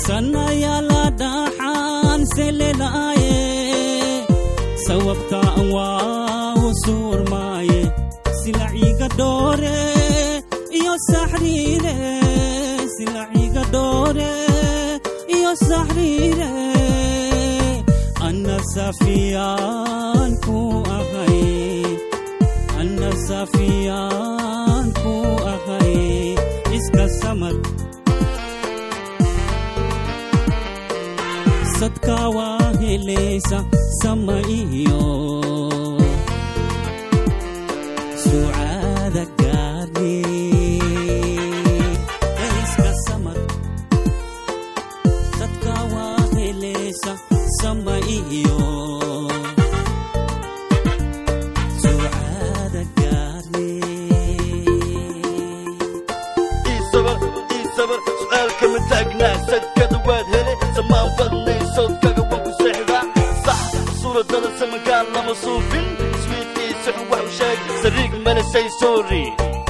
sanayala dhaxaan selelaaye sababtaan waa u suurmaaye silaciga dhoore iyo saxriire silaciga dhoore iyo saxriire anna safiyaan ku ahay anna safiyaan ku ahay iska samar sadka waa helaysa sama iyo sucaada gaarni iska samar sadka waa helaysa sama iyo sucaada gaarni ii sabar ii sabar su'aalka ma taagnaa sadkada waad hele samaan badnay sawdkaga waan ku seexdaa sax suuradada samankaan lama suufin swiid ii six wax u sheeg sariig mana say sorry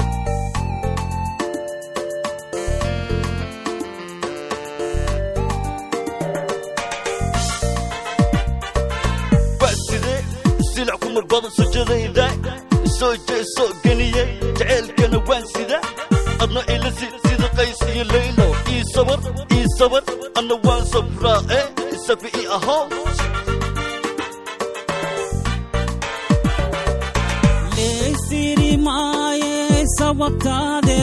waa sidee silac ku murbada sujadayda soo jeesoo geniyey jaceylkana waan sida adna ila sid sida qays iyo laylo ii sabar ii sabar adna waan sabraa e isafi ii ahow leysiri maaye sababtaade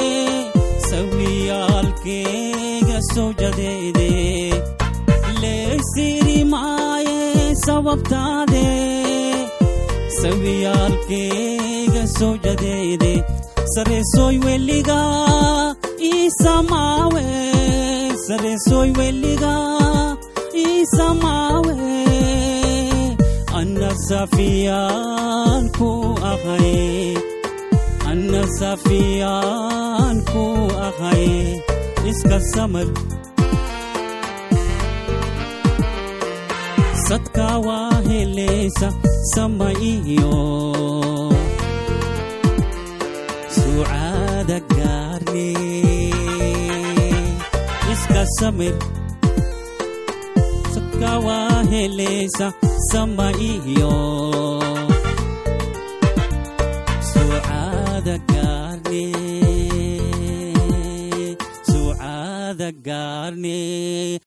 sawiyaalkeega sowjadeede leysiri maaye sababtaade sawiyaalkeega sowjadeede sareesoy weliga iisamaawe sareesoy weliga iisamaawe anna safiyaan ku ahay anna safiyaan ku ahay iska samar sadka waa helaysa sama iyo sucaada gaarni iska samir sadka waa helaysa sama iyo sucaada gaarni sucaada gaarni